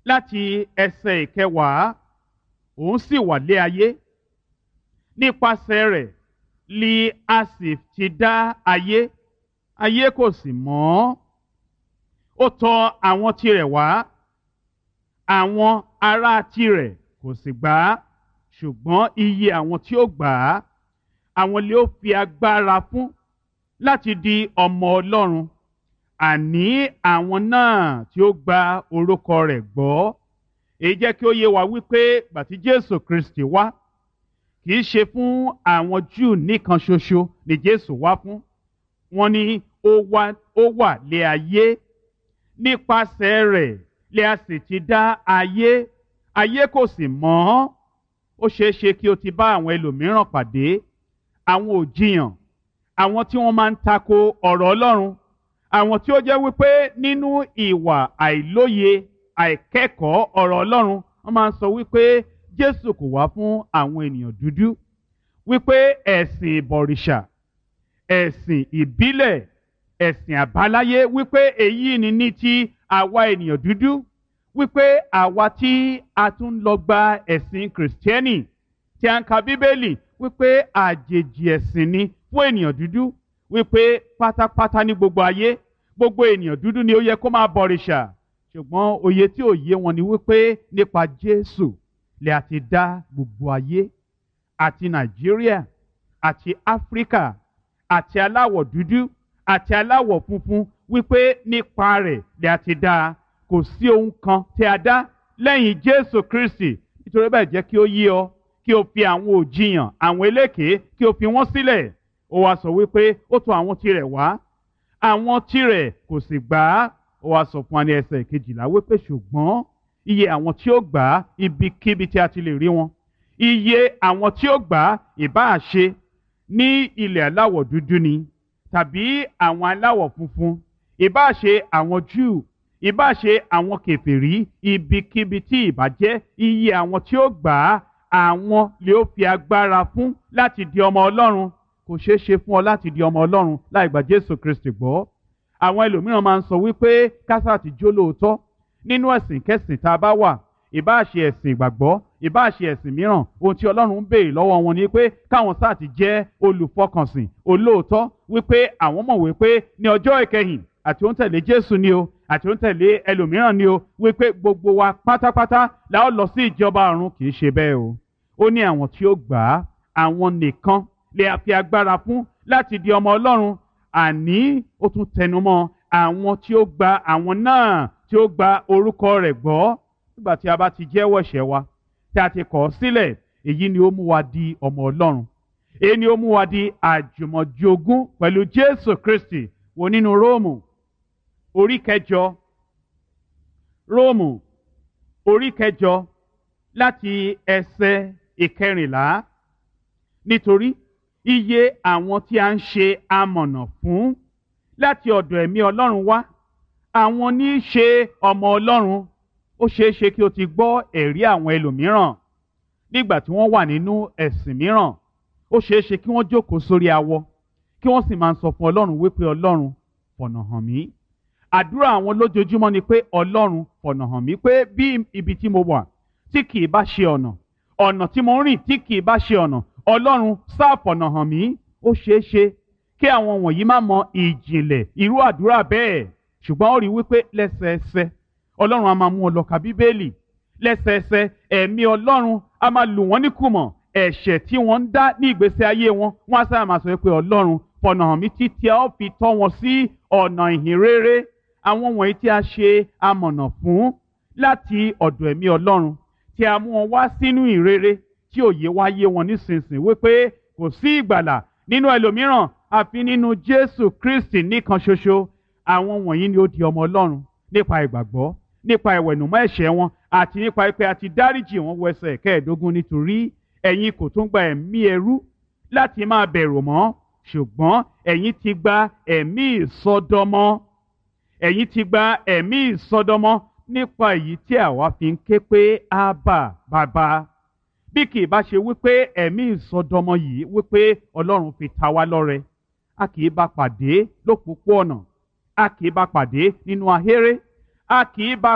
láti ẹsẹ̀ ìkẹwàá òun sì wà lé ayé nípasẹ̀ rẹ̀ li a sì ti dá ayé ayé kò sì mọ̀ ó tọ̀ àwọn tirẹ̀ wá àwọn ará tirẹ̀ kò sì gbà á ṣùgbọ́n iye àwọn tí ó gbà á àwọn lè ó fi agbára fún láti di ọmọ Ọlọ́run àní àwọn náà tí ó gba orúkọ rẹ̀ gbọ́ èyí jẹ́ kí ó yé wa wípé bàtí Jésù Kristi wá kì í ṣe fún àwọn Júù nìkan ṣoṣo ni Jésù wá fún wọn ni ó wá ó wà lé ayé nípasẹ̀ rẹ̀ lè a sì ti dá ayé ayé kò sì mọ̀ ọ́ ó ṣeé ṣe kí o ti bá àwọn ẹlòmíràn pàdé àwọn òjìyàn àwọn tí wọ́n máa ń tako ọ̀rọ̀ Ọlọ́run àwọn tí ó jẹ́ wípé nínú ìwà àìlóye àìkẹ́kọ̀ọ́ ọ̀rọ̀ Ọlọ́run wọ́n máa ń sọ wípé Jésù kò wá fún àwọn ènìyàn dúdú wípé ẹ̀sìn ìbọ̀rìṣà ẹ̀sìn ìbílẹ̀ ẹ̀sìn àbáláyé wípé èyí ni ní ti àwa ènìyàn dúdú wípé àwa tí a tún lọ gba ẹ̀sìn kìrìsìtẹ́nì tí a ń ka bíbélì wípé àjèjì ẹ̀sìn ni fún ènìyàn dúdú wípé pátápátá ní gbogbo ayé gbogbo ènìyàn dúdú ni ó yẹ kó máa bọ̀rìṣà ṣùgbọ́n òye tí ò yé wọn ni wípé nípa Jésù lè àti dá gbogbo ayé àti Nàìjíríà àti Áfíríkà àti aláwọ̀ dúdú àti aláwọ̀ funfun wípé nípa rẹ̀ lè àti dá kò sí ohun kan tí a dá lẹ́yìn Jésù Kristi nítorí bẹ́ẹ̀ jẹ́ kí ó yé ọ kí o fi àwọn òjìyàn àwọn elékèé kí o fi wọ́n sílẹ̀ ó wá sọ wípé ó tọ̀ àwọn tirẹ̀ wá àwọn tirẹ̀ kò sì gbà á ó wá sọ fún wa ní ẹsẹ̀ kejìlá wípé ṣùgbọ́n iye àwọn tí ó gbà á ibikíbi tí a ti lè rí wọn iye àwọn tí ó gbà á ìbáà ṣe ní ilẹ̀ aláwọ̀ dúdú ni tàbí àwọn aláwọ̀ funfun ìbáà ṣe àwọn Júù ìbáà ṣe àwọn kèfèrí ibikíbi tí ìbá jẹ́ iye àwọn tí ó gbà á àwọn lè ó fi agbára fún láti di ọmọ Ọlọ́run kò ṣeé ṣe fún ọ láti di ọmọ Ọlọ́run láì gba Jésù Kristi gbọ́ àwọn ẹlòmíràn máa ń sọ wípé kásá ti jó lóòótọ́ nínú ẹ̀sìn kẹsìn tá a bá wà ìbáà ṣe ẹ̀sìn ìgbàgbọ́ ìbáà ṣe ẹ̀sìn mìíràn ohun tí Ọlọ́run ń béèrè lọ́wọ́ wọn ni pé káwọn sáà ti jẹ́ olùfọkànsìn olóòótọ́ wípé àwọn mọ̀ wípé ní ọjọ́ ìkẹyìn àti ó ń tẹ̀lé Jésù ni o àti ó ń tẹ̀lé ẹlòmíràn ni o wípé gbogbo wa pátápátá la ó lọ sí ìjọba ọ̀run kì í ṣe bẹ́ẹ̀ o ó ní àwọn tí ó gbà á àwọn nìkan lè fi agbára fún láti di ọmọ Ọlọ́run àní ó tún tẹnumọ́ àwọn tí ó gba àwọn náà tí ó gba orúkọ rẹ̀ gbọ́ nígbà tí a bá ti jẹ́wọ́ ẹ̀ṣẹ̀ wa tí a ti kọ̀ ọ́ sílẹ̀ èyí ni ó mú wa di ọmọ Ọlọ́run èyí ni ó mú wa di àjùmọ̀jogún pẹ̀lú Jésù Kristi wo nínú Róòmù orí kẹjọ Róòmù orí kẹjọ láti ẹsẹ̀ ìkẹrìnlá nítorí iye àwọn tí a ń ṣe amọ̀nà fún láti ọ̀dọ̀ ẹ̀mí Ọlọ́run wá àwọn ní í ṣe ọmọ Ọlọ́run ó ṣeé ṣe kí o ti gbọ́ ẹ̀rí àwọn ẹlòmíràn nígbà tí wọ́n wà nínú ẹ̀sìn mìíràn ó ṣeé ṣe kí wọ́n jókòó sórí awọ kí wọ́n sì máa sọ fún Ọlọ́run wípé Ọlọ́run fọ̀nà hàn mí àdúrà àwọn lójoojúmọ́ ni pé Ọlọ́run fọ̀nà hàn mí pé bí ibi tí mo wà tí kì í bá ṣe ọ̀nà ọ̀nà tí mo ń rìn tí kì í bá ṣe ọ̀nà Ọlọ́run sáàfọ̀nà hàn mí ó ṣeé ṣe kí àwọn wọ̀nyí má mọ ìjìnlẹ̀ irú àdúrà bẹ́ẹ̀ ṣùgbọ́n ó rí wípé lẹ́sẹẹsẹ Ọlọ́run a máa mú ọ lọ ka Bíbélì lẹ́sẹẹsẹ ẹ̀mí Ọlọ́run a máa lù wọ́n níkùmọ̀ ẹ̀ṣẹ̀ tí wọ́n ń dá ní ìgbésí ayé wọn wọ́n á sábà máa sọ pé Ọlọ́run fọ̀nà hàn mí títí a ó fi tọ́ wọn sí ọ̀nà ìhìn rere àwọn wọ̀nyí tí a ṣe amọ̀nà fún láti ọ̀dọ̀ ẹ̀mí Ọlọ́run tí a mú wọn wá sínú ìrere tí òye wá yé wọn nísinsìnyí wípé kò sí ìgbàlà nínú ẹlòmíràn àfi nínú Jésù Kristi nìkan ṣoṣo àwọn wọ̀nyí ni ó di ọmọ Ọlọ́run nípa ìgbàgbọ́ nípa ìwẹ̀nùmọ́ ẹ̀ṣẹ̀ wọn àti nípa pé a ti dáríjì wọn wọ ẹsẹ̀ kẹẹ̀ẹ́dógún nítorí ẹ̀yin kò tún gba ẹ̀mí ẹrú láti máa bẹ̀rù mọ́ ṣùgbọ́n ẹ̀yin ti gba ẹ̀mí ìsọdọmọ ẹ̀yin ti gba ẹ̀mí ìsọdọmọ nípa èyí tí àwa fi ń ké pé ábà bàbá bí kì í bá ṣe wípé ẹ̀mí ìsọdọmọ yìí wípé Ọlọ́run fi ta wá lọ́rẹ a kì í bá pàdé lópòpó ọ̀nà a kì í bá pàdé nínú ahéré a kì í bá